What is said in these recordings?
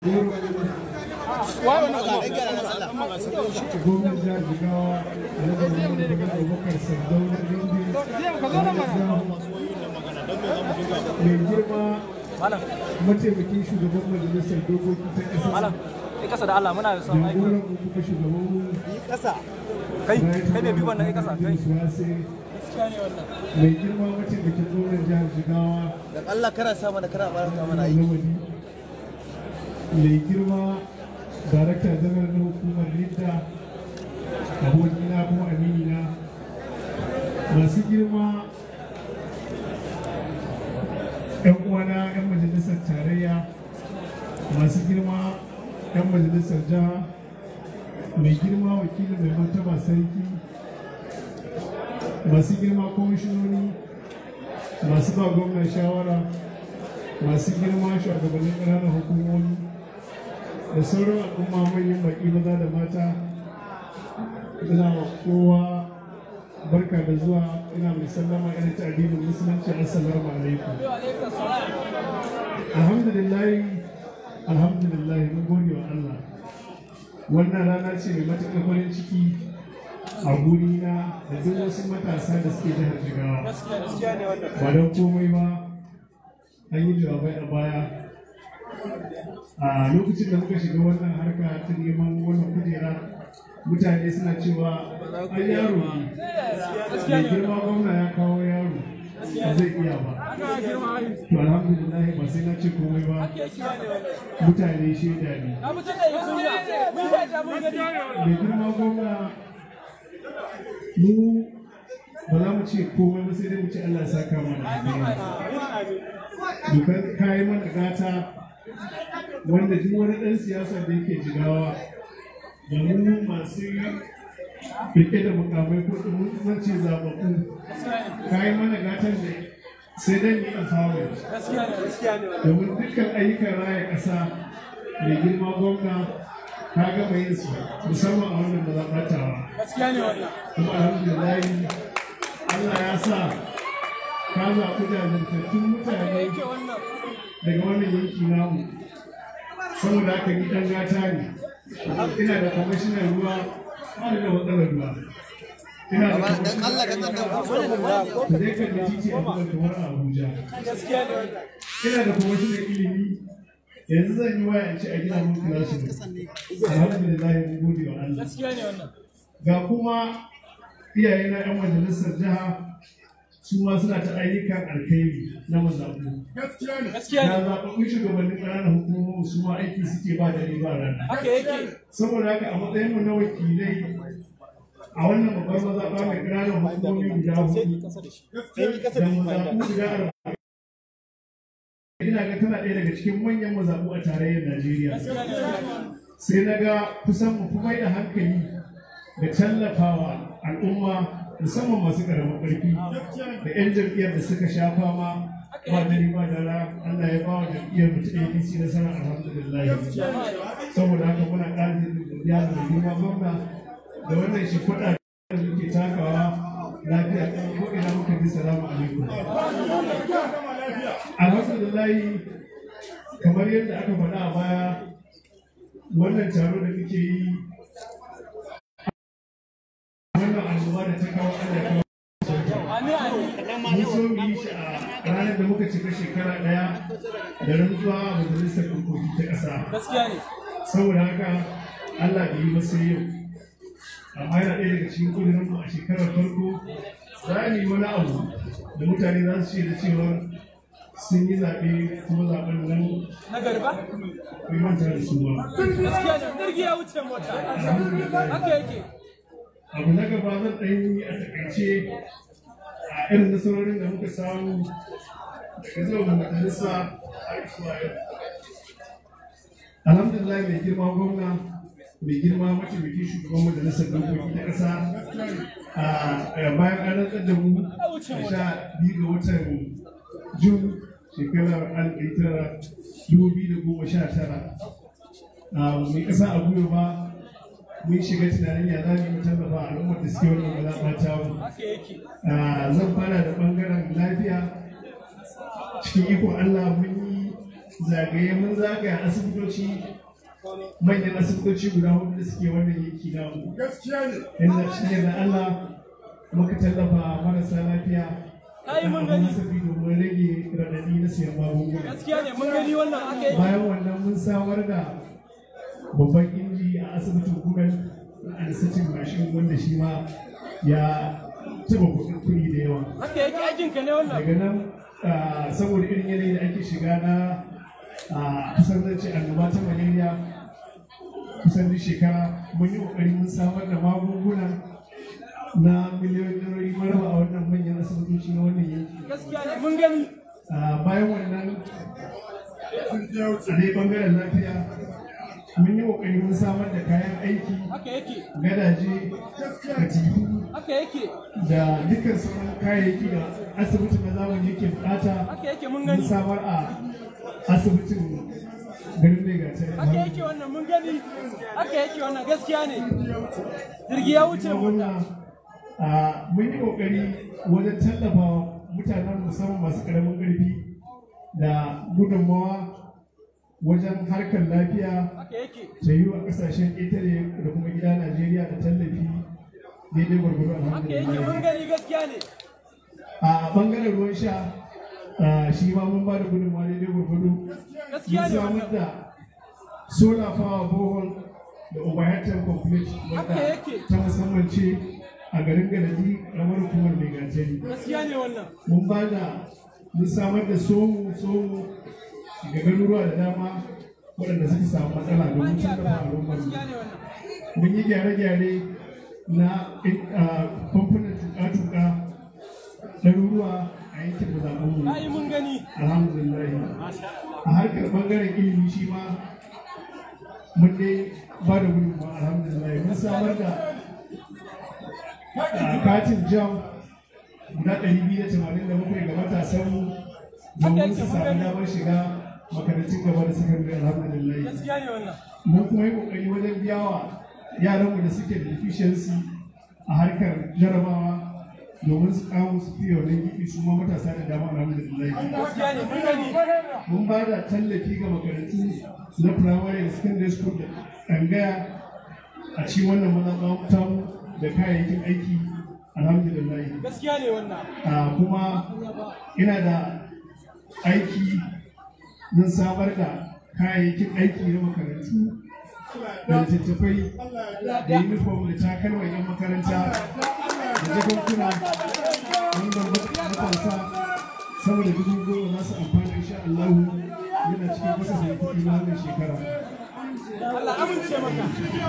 gwamnan jihar jigawa alhaji muhammadu abubakar sardauna mai girma mataimakin shugaban majalisar dokoki ta ƙasa Malam, kai kasa da Allah muna da son aiki. jagoran mu kuma shugaban mu Kai, kai mai bi wannan kai kasa, kai. mai girma mataimakin gwamnan jihar jigawa dan Allah kana sa mana kana barata mana aiki lawali mai girma darakta janar na hukumar lidda abokina kuma aminina masu girma yan uwana yan majalisar tarayya masu girma yan majalisar jiha mai girma wakilin mai martaba sarki masu girma kwamishinoni masu ba gwamnan shawara masu girma shugabannin ƙananan hukumomi da sauran al'umma manyan baƙi maza da mata ina wa kowa barka da zuwa ina mai sallama irin ta addinin musulunci assalamu alaikum alhamdulillah alhamdulillah mun gode wa Allah wannan rana ce mai matuƙar farin ciki a gurina da duk wasu matasa da suke jihar jigawa ba don komai ba an yi jawabai a baya a lokacin da muka shiga wannan harka ta neman wannan kujera mutane suna cewa an yaro ne mai girma gwamna ya kawo yaro ba zai iya ba to alhamdulillah ba sai na ce komai ba mutane shaida ne mai girma gwamna mu ba za mu ce komai ba sai dai mu ce Allah ya saka mana alheri dokar kayi mana gata wanda duk wani ɗan siyasa da yake jigawa da mu masu rike da mukamai ko mun zance zababu kayi mana gatan da sai dai ni empowerment domin dukkan ayyukan raya ƙasa mai girma gwamna ka gama yin su musamman a wannan mazaɓatawa kuma alhamdulillah Allah ya sa ka zaɓi jajirtattun mutane daga wannan yanki namu saboda haka ni ɗan gata ne ina da kwamishinan ruwa ba da matsalar ruwa ina da dan Allah ka tsaka da zai kan da titi a kuma kamar a Abuja ina da kwamishinan ilimi yanzu zan yi waya in ce a gina mun kilasu alhamdulillah mun gode wa Allah ga kuma iyayena yan majalisar jiha su ma suna ta ayyukan alkhairi na mazaɓu. Na zaɓaɓɓun shugabannin ƙananan hukumomi su ma aiki suke ba da riba rana. Saboda haka a matsayin mu na wakilai a wannan babbar mazaɓa mai ƙananan hukumomi guda hudu da mazaɓu guda arba'in. Ina ga tana ɗaya daga cikin manyan mazaɓu a tarayyar Najeriya. Sai na ga kusan mu fi mai da hankali da tallafawa al'umma musamman masu karamin ƙarfi da 'yan jam'iyyar da suka sha fama ba da riba da ra Allah ya ba wa jam'iyyar mu ta APC nasara alhamdulillah saboda haka muna ƙara jin godiya da girma gwamna da wannan shi kuɗa da muke takawa lafiya ko ina muka ji salamu alaikum alhamdulillah kamar yadda aka faɗa a baya wannan taro da muke yi wannan annoba da ta kawo Allah ya kawo mun so mu yi shi a ranar da muka cika shekara ɗaya da rantsuwa a majalisar dokoki ta ƙasa saboda haka Allah bai yi ba sai yau amma yana ɗaya daga cikin ƙudurin mu a shekarar farko za mu yi wani abu da mutane za su ce da cewa sun yi zaɓe kuma zaɓen nan Na garba? bai manta da su ba. Gaskiya ne, jirgi ya wuce mota. Haka yake. abu na gaba zan ɗan yi a takaice a irin nasarorin da muka samu daga zuwa mu majalisa a zuwa yau. Alhamdulillah mai girma gwamna mai girma mataimakin shugaban majalisar dokoki ta ƙasa a bayan an rantsar da mu a sha biyu ga watan Jun shekarar alif tara dubu biyu da goma sha tara. Mai ƙasa a gwiwa ba mun shiga tunanin ya za mu tallafa al'ummar da suke wannan mazaɓa ta mu. Zan fara da ɓangaren lafiya cikin ikon Allah mun yi zagaye mun zagaya asibitoci manyan asibitoci guda hudu da suke wannan yanki namu inda shi ne da Allah muka tallafa marasa lafiya Ai, mun da gani. hasabi domin rage radadi na siyan magunguna gaskiya ne mun gani wannan aka yi bayan wannan mun samar da babban inji a asibitin kudan na anisatin mashin wanda shi ma ya taba kuɗin kuɗi da yawa haka yake aikin ka ne wannan daga nan ah, saboda irin yanayi da ake shiga na ah, kusan zan ce annoba ta malaria kusan duk shekara mun yi kokari mun samar da magunguna na miliyoyin daloli maraba a wannan manyan asibitoci na wannan yanki gaskiya ne mun gani Ah, bayan wannan a dai bangaren lafiya mun yi kokari mun samar da kayan aiki haka yake gadaje katifu haka yake da dukkan sauran kayayyaki da asibiti na zamani yake bukata haka yake mun mun gani samar a asibitin garin mai gata haka yake wannan mun gani haka yake wannan gaskiya ne jirgi ya wuce mu wannan mun yi kokari wajen tallafa mutanen musamman masu karamin karfi da gudunmawa wajen harkar lafiya haka yake ta yi wa kasashen ƙetare da kuma gida najeriya da tallafi daidai gwargwaro haka yake mun alhamdulillah gani gaskiya ne a bangaren ruwan sha ah, shi ma mun ba da gudunmawa daidai gwargwado gaskiya mun ne samar wannan da solar power borehole da overhead complete Haka wanda yake. ta musamman ce a garin garadi ramar hukumar mai gatari gaskiya ne wannan mun ba da mun samar da somu somu ga garuruwa da dama waɗanda suka samu matsala domin tallafa al'ummar mu. gaskiya ne wannan mun yi gyare-gyare na ah, famfunan tuka-tuka ɗaruruwa a yankin mazaɓinmu ai mun gani alhamdulillah a harkar ɓangaren ilimi shi ma mun dai ba da gudunmawa alhamdulillah mun samar da ah, katin jam guda ɗari biyu da tamanin da bakwai ga matasanmu domin su samu damar shiga makarantun gaba da sakandare alhamdulillah gaskiya ne wannan mun kuma yi kokari wajen biya wa yaranmu da suke da deficiency a harkar jarabawa domin su kawo su fiye wannan gibi su ma matasa da dama alhamdulillah gaskiya ne mun gani mun ba da tallafi ga makarantu na primary da secondary school da ɗangaya a cikin wannan mazaɓa tamu da kayayyakin aiki alhamdulillah gaskiya ne wannan a kuma ina da aiki zan samar da kayayyakin aiki na makarantu da littattafai da uniform da takalma yan makaranta da jakunkuna wanda matasa sama da dubu goma za su amfana insha Allah yana cikin kasafin kuɗi na wannan shekara. Allah amince maka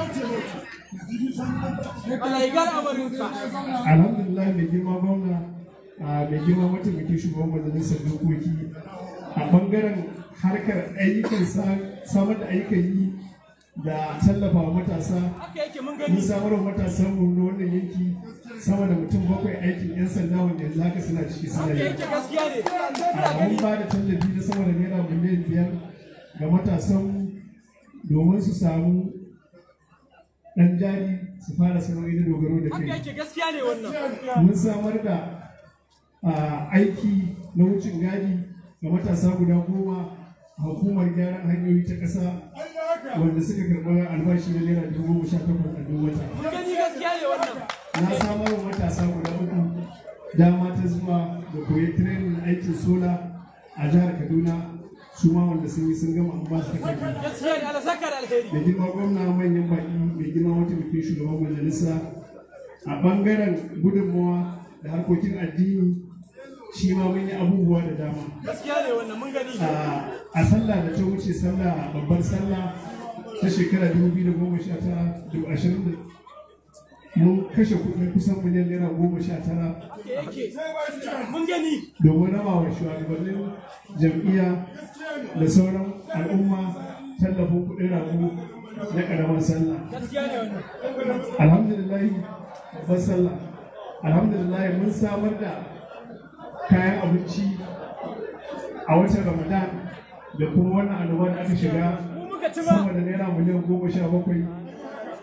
Allah ya gara amarinka alhamdulillah mai girma gwamna a mai girma mataimakin shugaban majalisar dokoki a bangaren harkar ayyukan sa- samar da ayyukan yi da tallafa wa matasa haka yake mun mun gani samar wa matasan mu na wannan yanki sama da mutum bakwai aikin yan sanda wanda yanzu haka suna ciki suna haka yi yake gaskiya ne a mun ba da tallafi na sama da naira miliyan biyar ga matasan domin su samu ɗan jari su fara sana'o'i na dogaro da haka kai yake gaskiya ne wannan mun samar da ah, aiki na wucin gadi ga matasa guda goma a hukumar gyaran hanyoyi ta ƙasa wanda suka karɓi albashi na naira dubu goma sha takwas a duk wata mun gani gaskiya ne wannan na samar wa matasa guda uku dama ta zuwa da koyi training aikin sola a jihar kaduna su ma wanda sun yi sun gama an ba su takardu gaskiya ne Allah saka da alheri da girma gwamna manyan baki mai girma mataimakin shugaban majalisa a bangaren gudunmawa da harkokin addini shi ma mun yi abubuwa da dama gaskiya ne wannan mun gani a a sallah da ta wuce sallah babbar sallah ta shekara 2019 mun kashe kuɗi kusan miliyan naira goma sha tara haka yake mun gani domin raba wa shugabannin jam'iyya da sauran al'umma tallafin kuɗin rago na ƙaramar sallah gaskiya ne wannan alhamdulillah babbar sallah alhamdulillah mun samar da kayan abinci a watan ramadan da kuma wannan annoba da aka shiga mu muka ci ba sama da naira miliyan goma sha bakwai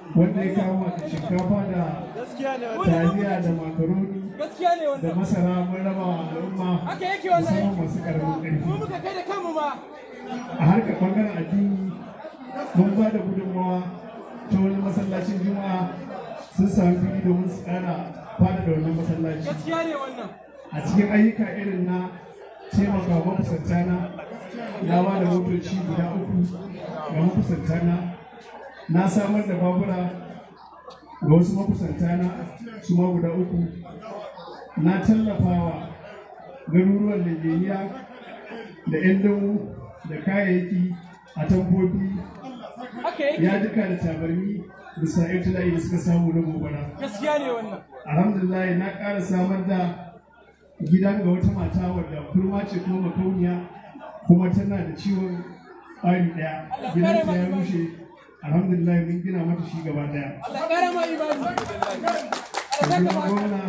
wanda ya kama da shinkafa da gaskiya ne wannan taliya da makaroni gaskiya ne da wannan masara mun raba wa al'umma haka yake wallahi musamman masu karamin mu ƙarfi muka kai da kanmu ma a harkar ɓangaren addini mun ba da gudunmawa ta wani masallacin juma'a sun sami fili domin su ƙara fada da wannan masallaci gaskiya ne wannan a cikin ayyuka irin na taimaka wa makusantana na ba da motoci guda uku ga makusantana na samar da babura ga wasu makusantana su ma guda uku na tallafawa garuruwan Najeriya da 'yan damu da kayayyaki a tambobi haka yake ya duka da tabarmi bisa ibtila'i da suka samu na gobara gaskiya ne wannan alhamdulillah na ƙara samar da gidan ga wata mata wadda kurma ce kuma makauniya kuma tana da ciwon ɓari ɗaya gidan ta ya rushe alhamdulillah mun gina mata shi gaba ɗaya Allah kara ma imani Allah da saka kuma baka gwamna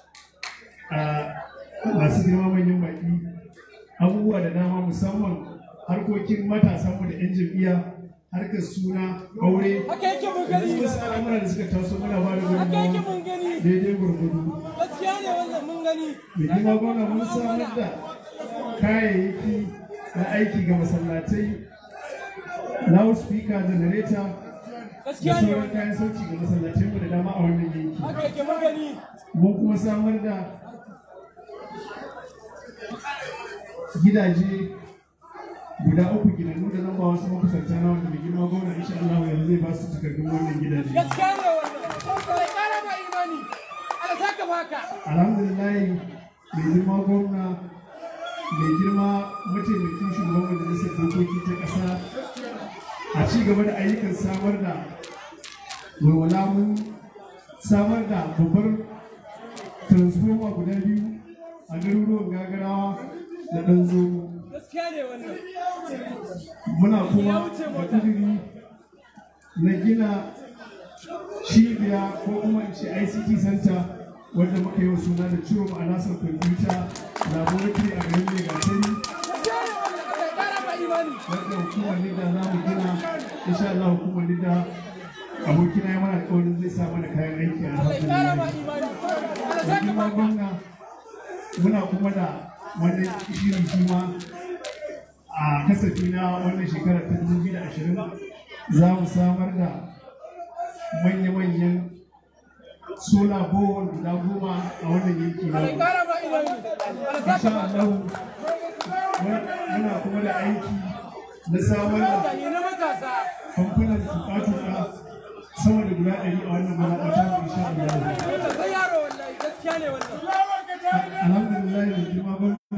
a masu girma manyan baƙi abubuwa da dama musamman harkokin matasanmu da 'yan jam'iyya harkar suna aure haka yake mun da gani wasu al'amura da suka taso muna ba da haka yake gudunmawa mun gani daidai gwargwado gaskiya ne wannan mun gani mai girma gwamna mun samar da kayayyaki na aiki ga masallatai loudspeaker generator da gaskiya ne sauran wannan kayan sauci ga masallatai mu da dama a wannan yanki haka yake mun gani mun kuma samar da gidaje guda uku gidannu da zan ba wasu makusanta na wanda mai girma gwamna insha Allah yanzu zai ba su takardun wannan gidaje gaskiya ne wannan Allah kara ma imani Allah saka baka alhamdulillah mai girma gwamna mai girma mataimakin shugaban majalisar dokoki ta ƙasa a ci gaba da ayyukan samar da walwala mun samar da babbar transformer guda biyu a garuruwan gagarawa da ɗan zomo gaskiya ne wannan muna kuma da kudiri na gina cibiya ko kuma in ce ICT center wanda muka yi wa suna da ciro ma'anasar kwamfuta laboratory a garin Megatari gaskiya ne wannan Allah kara ma imani wanda hukumar Nida za mu gina insha Allah hukumar Nida abokina ya mana alƙawarin zai sa mana kayan aiki a Allah kara ma alhamdulillah. imani Allah Da saka girma baka gwamna muna kuma da wani shiri kuma a kasafi na wannan shekarar ta 2020 za mu samar da manya-manyan sola bowl guda goma a wannan yanki na Allah kara ma imani Allah saka insha baka Allah muna kuma da aiki na samar da mutane na matasa famfunan tuka-tuka sama da guda ɗari a wannan mazaɓata mu insha Allah wannan sai yaro wallahi gaskiya ne wannan alhamdulillah da girma gwamna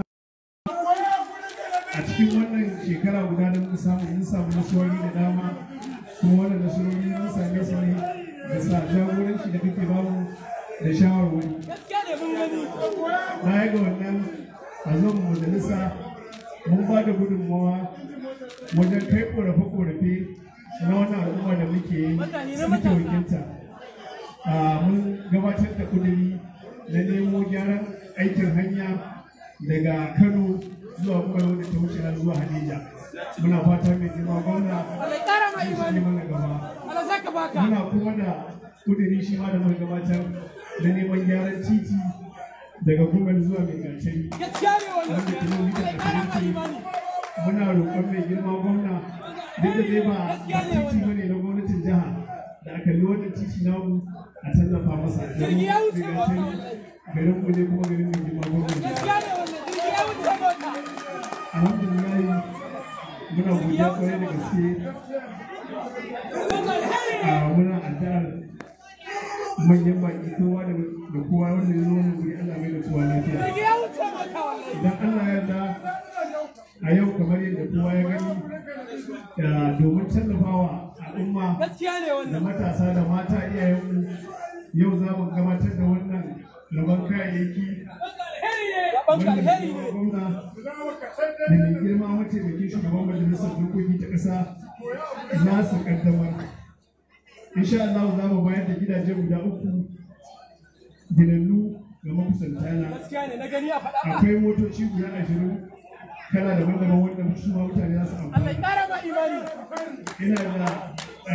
a cikin wannan shekara guda da muka samu mun samu nasarori da dama kuma wannan nasarori mun same su ne da sa jagoranci da kake bamu da shawarwari gaskiya ne mun gani baya ga wannan a zuwan majalisa mun ba da gudunmawa wajen kai korafe-korafe na wannan al'umma da muke yi Mutane na muke matasa. wakilta a mun gabatar da kuduri na nemo gyaran aikin hanya daga kano zuwa kwaro da ta wuce har zuwa hadija muna fata mai girma gwamna Allah kara ma zai shi imani mana gaba Allah saka baka muna kuma da kudiri shi ma da muka gabatar na neman gyaran titi daga gumal zuwa mai gatari gaskiya ne wannan Allah kara ma imani muna roƙon mai girma gwamna duk da dai ba ba titi ba ne na gwamnatin jiha da aka yi wannan titi namu a tallafa masa Jirgi ya wuce daga mota, can garin mu ne kuma garin mai girma gwamna gaskiya ne wannan jirgi ya wuce mota alhamdulillah muna godiya kwarai da gaske a muna addu'ar manyan baki kowa da da kowa wanda ya zo wannan guri Allah mai da kowa lafiya jirgi ya wuce mota wallahi idan Allah ya yarda a yau kamar yadda kowa ya gani da domin tallafawa al'umma gaskiya ne da wannan matasa da mata iyayenmu yau za mu gabatar da wannan rabon kayayyaki Rabon wanda alheri mai ne gwamna da mai girma mataimakin shugaban majalisar dokoki ta ƙasa za su kaddamar insha Allah za mu bayar da gidaje guda uku ginannu ga makusantana gaskiya ne na gani a faɗa ba akwai motoci guda ashirin kala daban-daban wanda su ma mutane za su Allah amfana kara ma imani ina da ah,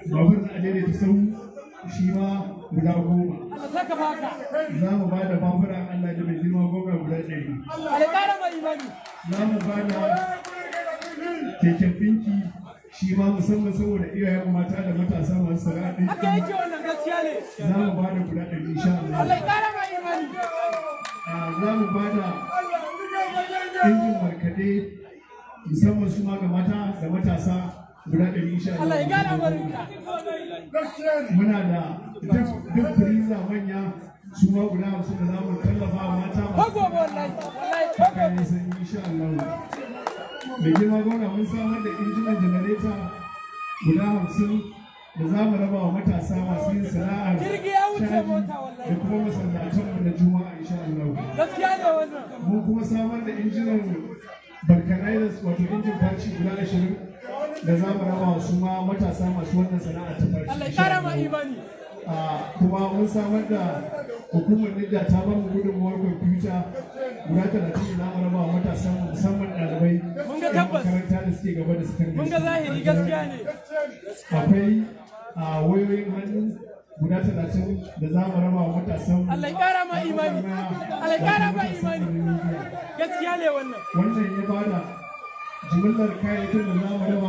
babur na adaidaita sau shi ma guda goma Allah saka baka za mu ba da babura Allah da mai girma goma guda ɗari Allah ƙara mai imani za mu ba da keken ɗinki shi ma musamman saboda iyayen mata da matasa masu sana'a ɗinki haka yake wannan gaskiya ne za mu ba da guda ɗari insha Allah Allah ƙara mai imani Ah, za mu ba da injin markaɗe musamman su ma ga mata da matasa guda ɗari insha Allah ya ƙara Allah barinka muna da duk duk firiza manya su ma guda hamsin da za mu tallafa wa mata masu Fago wallahi wallahi fago kayan sanyi insha Allah da girma gwamna mun samar da injinan janareta guda hamsin da za mu raba wa matasa masu yin sana'ar Jirgi ya wuce caji mota wallahi. da kuma masallatanmu na juma'a insha Allah gaskiya ne wannan mun kuma samar da injinan vulcanizers wato injin faci guda ashirin da za mu raba wa su ma matasa masu wannan sana'a ta faci Allah ya insha ƙara mai Allah. imani Ah, kuma mun samar da hukumar Nidda ta ba mu gudunmuwar kwamfuta guda talatin da zamu raba wa matasa musamman ɗalibai Mun ga yan tabbas. makaranta da suke gaba da sakandare. mun ga zahiri gaskiya ne Akwai ah, wayoyin hannu guda talatin da za mu raba wa matasan mu. Allah ya ƙara mai imani Allah ya ƙara mai imani gaskiya ne wannan Wannan ya bada jimillar kayayyakin da za mu raba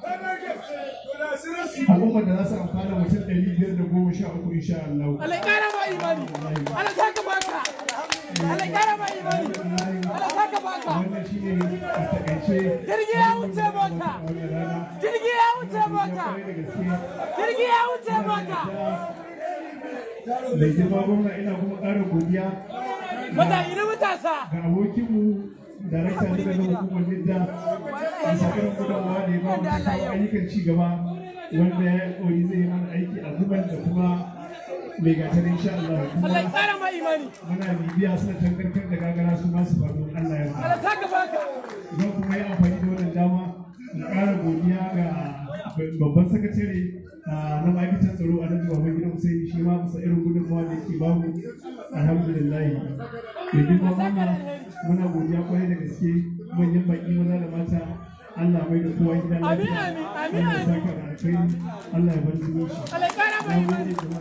al'ummar da za su amfana mutum ɗari biyar da goma sha uku insha Allah. Allah ya ƙara mai imani Allah saka baka Allah ya ƙara mai imani Allah saka baka wannan shi ne a takaice Jirgi ya wuce mota. wannan rana jirgi ya wuce mota kwarai da gaske jirgi ya wuce mota mai girma gwamna ina kuma ƙara godiya mata ina matasa ga abokinmu darakta ne daga hukumar nidda a sakarar gudanwa da ya ba mu kawo ayyukan ci gaba wanda ya koyi zai yi mana aiki a zuban da kuma mai gatar insha Allah kuma Allah ya ƙara mai imani muna bibiya suna tankarkar da gagara su masu faru Allah ya Allah saka baka zan kuma yi amfani da wannan dama in ƙara godiya ga babban sakatare ah, na ma'aikatar tsaro a nan baban gidan Hussein shi ma bisa irin gudunmawa da yake bamu alhamdulillah da girma mama muna godiya kwarai da gaske manyan baki maza da mata Allah mai da kowa gidan Amin, lafiya amin, amin, Allah ya amin. saka da alkhairi Allah ya bar zumunci Allah ya ƙara mai na imani gode